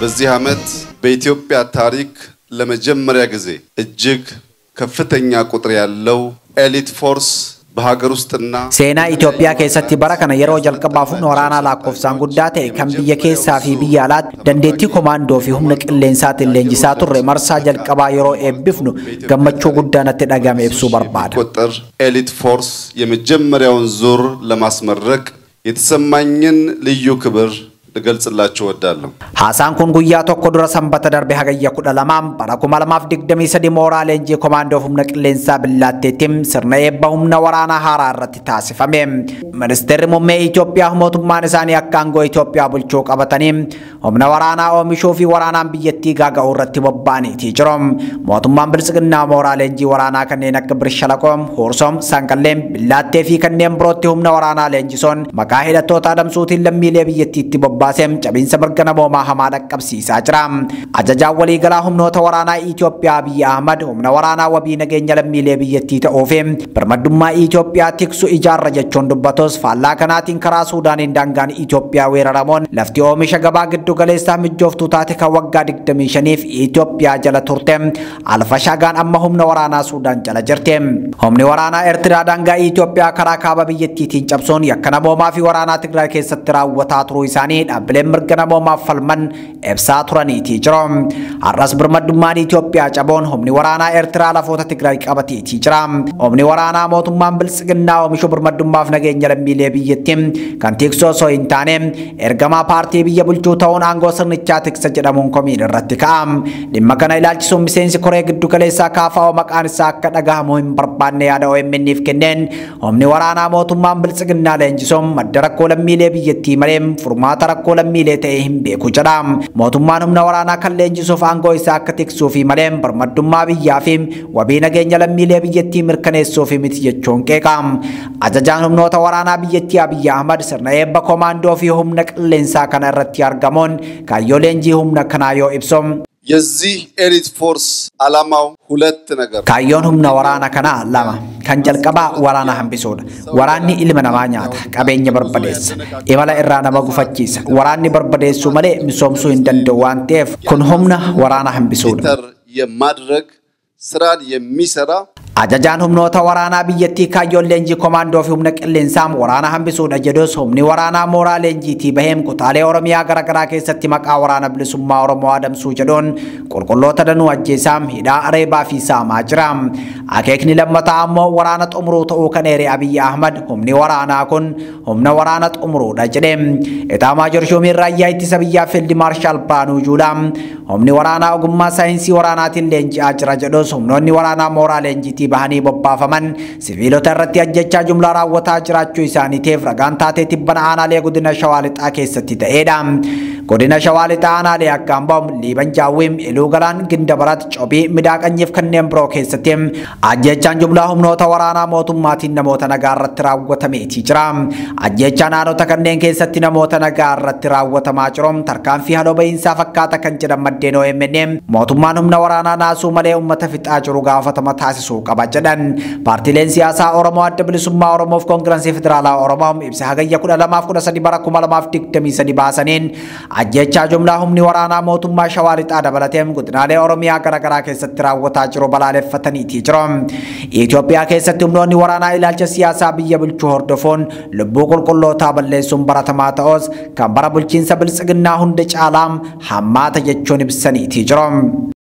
በዚህ ዓመት በኢትዮጵያ ታሪክ ለመጀመሪያ ጊዜ እጅግ ከፍተኛ ቁጥር ያለው ኤሊት ፎርስ በሀገር ውስጥና Seenaa Itoophiyaa keessatti bara kana yeroo jalqabaaf humna waraanaa lakkoofsaan guddaa ta'e kan biyya keessaa fi biyya alaatti dandeettii komaandoo fi humna qilleensaatiin leenjisaa turre marsaa jalqabaa yeroo eebbifnu gammachuu guddaa natti dhagame ibsuu barbaada. ቁጥር ኤሊት ፎርስ የመጀመሪያውን ዙር ለማስመረቅ የተሰማኝን ልዩ ክብር ልገልጽላችሁ እወዳለሁ። Haasaan kun guyyaa tokko dura sanbata darbe hagayya kudha lamaan bara kuma lamaaf digdamii sadi mooraa leenjii komaandoo humna qilleensaa billaatteettiin sirna eebba humna waraanaa haaraa irratti taasifame. Ministeerri muummee Itoophiyaa mootummaan isaanii akka aangoo Itoophiyaa bulchuu qabatanii humna waraanaa oomishuu fi waraanaan biyyattii gaaga'uu irratti bobba'aniiti jiru. Mootummaan bilisiginnaa mooraa leenjii waraanaa kanneen akka Birshalaqoom, Huursoom, Sanqalleem, Billaattee fi kanneen birootti humna waraanaa leenjisuun maqaa hidhattoota adamsuutiin lammiilee biyyattiitti bobba'an. baaseem cabiinsa mirga namoomaa hamaa dhaqqabsiisaa jira. Ajajaan waliigalaa humnoota waraanaa Itoophiyaa Abiyyi Ahmad humna waraanaa wabii nageenya lammiilee biyyattii ta'uu fi birmadummaa Itoophiyaa tiksu ijaarra jechuun dubbatus faallaa kanaatiin karaa Suudaaniin daangaan Itoophiyaa weeraramuun lafti oomisha gabaa giddu galeessaa mijooftuu taate kan waggaa 25f Itoophiyaa jala turte alfashaagaan amma humna waraanaa Suudaan jala jirti. Humni waraanaa Eertiraa daangaa Itoophiyaa karaa kaaba biyyattiitiin cabsuun yakka namoomaa fi waraanaa Tigraay keessatti raawwataa turuu isaanii dhaabbileen mirga namoomaaf falman ibsaa turaniitii jiru. Har'as birmadummaan Itoophiyaa caboon humni waraanaa Eertiraa lafoota Tigraay qabateetii jira. Humni waraanaa mootummaan bilisiginnaa oomishu birmadummaaf nageenya lammiilee biyyattii kan tiksu osoo hin taane ergamaa paartii biyya bulchuu ta'uun aangoo sirnichaa tiksa jedhamuun komiin irratti ka'a. Dhimma kana ilaalchisuun miseensi koree giddu galeessaa kaafa'oo maqaan isaa akka dhagahamu hin barbaanne yaada OMN'if kenneen humni waraanaa mootummaan bilisiginnaa leenjisuun madda rakkoo lammiilee biyyattii malee furmaata rakkoo lammiilee ta'e hin beeku jedha. Mootummaan humna waraanaa kan leenjisuuf aangoo isaa akka tiksuu fi malee birmadummaa biyyaa fi wabii nageenya lammiilee biyyattii mirkaneessuuf miti jechuun qeeqa. Ajajaan humnoota waraanaa biyyattii Abiyyi Ahmad sirna eebba komaandoo fi humna qilleensaa kana irratti argamuun kaayyoo leenjii humna kanaa yoo ibsu የዚህ ኤሊት ፎርስ ዓላማው ሁለት ነገር Kaayyoon humna waraana kanaa lama. Kan jalqabaa waraana hambisuudha. Waraanni ilma namaa nyaata, qabeenya barbadeessa, imala irraa nama gufachiisa. Waraanni barbadeessuu malee misoomsuu hin danda'u waan ta'eef kun humna waraana hambisuudha. ተር የማድረግ ስራን የሚሰራ Ajajaan humnoota waraanaa biyyattii kaayyoon leenjii komaandoo fi humna qilleensaa waraana hambisuudha jedhus humni waraanaa mooraa leenjiitii baheem kutaalee Oromiyaa garaagaraa keessatti maqaa waraana bilisummaa Oromoo adamsuu jedhuun qulqulloota danuu ajjeesaam hidhaa areebaa fi saamaa jira. Akeekni lammataa ammoo waraana xumuruu ta'uu kan eere Abiyyi Ahmad humni waraanaa kun humna waraana xumuruudha jedhe. Itaa Maajoor Shoomiin raayyaa ittisa biyyaa Fiildi Maarshaal Biraanuu Juulaa humni waraanaa ogummaa saayinsii waraanaatiin leenji'aa jira jedhus humnoonni waraanaa mooraa leenjiitii bahanii bobbaafaman siviilota irratti ajjechaa jumlaa raawwataa jiraachuu isaaniitiif ragaan taatee tibbana aanaalee godina shawaa lixaa keessatti ta'edha. Godina shawaa lixaa aanaalee akka Amboom, Liiban Jaawwiim, Iluu Galaan, Ginda Barat, Cobii, Midaaqanyiif kanneen biroo keessatti ajjechaan jumlaa humnoota waraanaa mootummaatiin namoota nagaa irratti raawwatameetii jira. Ajjechaan aanota kanneen keessatti namoota nagaa irratti raawwatamaa jiru tarkaanfii haaloo bahiinsaa fakkaata kan jedhan maddeen OMN mootummaan humna waraanaa naasuu malee uummata fixaa jiru gaafatama taasisuu qaba jedhan. Paartiileen siyaasaa Oromoo adda bilisummaa Oromoof koongirensii federaalaa Oromoo ibsa hagayya kudha lamaaf kudha sadi bara kuma lamaaf digdamii sadi baasaniin ajjechaa jumlaa humni waraanaa mootummaa shawaa lixaa dabalatee godinaalee Oromiyaa garaagaraa keessatti raawwataa jiru balaaleffataniitii jiru. Itoophiyaa keessatti humnoonni waraanaa ilaalcha siyaasaa biyya bulchuu hordofuun lubbuu qulqullootaa balleessuun baratamaa ta'us kan bara bulchiinsa bilisiginnaa hunda caalaa hammaata jechuun ibsaniitii jiru.